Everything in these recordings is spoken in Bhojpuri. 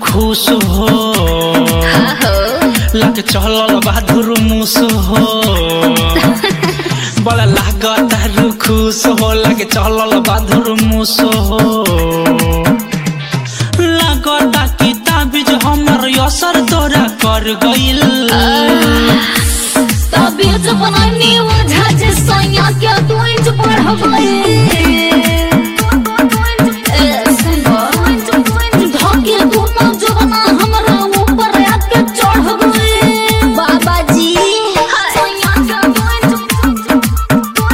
खुश हो लग चलल बहादुर मुस हो बड़ा लागत खुश हो लग चलल बहादुर मुस हो लागता कि ताबिज हमर असर तोरा कर गइल तबीयत बनानी वजह जे सैया के तू इंच बढ़ गई धोके दोनों जवाना हमरा ऊपर आके चढ़ गई बाबा जी सैया के तू इंच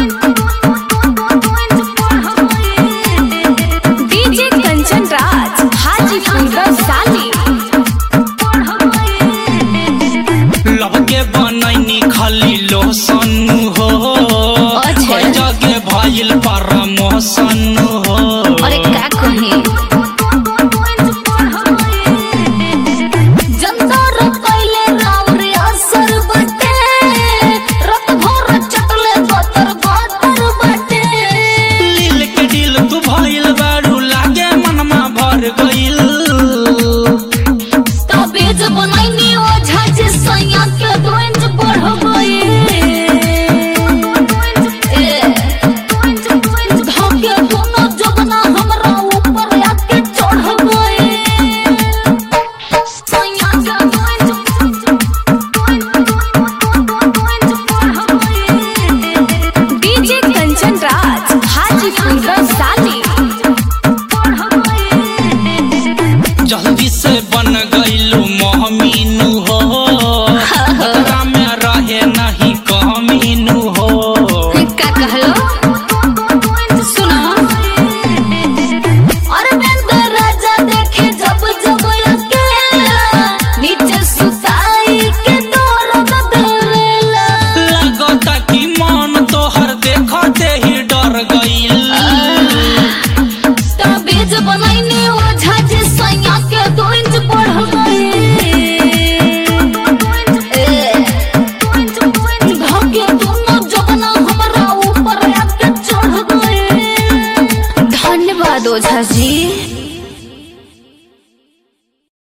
डीजे कंचन राज हाजीपुर साली लब के बनैनी खाली लोसन हो अच्छा। कई जगह भइल परमोशन हो अरे का कहे जनता रखैले राव रे असर बटे रत भर चटले बतर बतर बटे दिल के दिल तू भइल बारू लागे मनमा भर गइल तबेज बनैनी ओझा जे सैया के दोंज बढ़ गई धोके दोनों जगना हमरा ऊपर आके चढ़ गई सैया के डीजे कंचन राज हाजीपुर साली जल्दी से बन गइलू मोहमीनू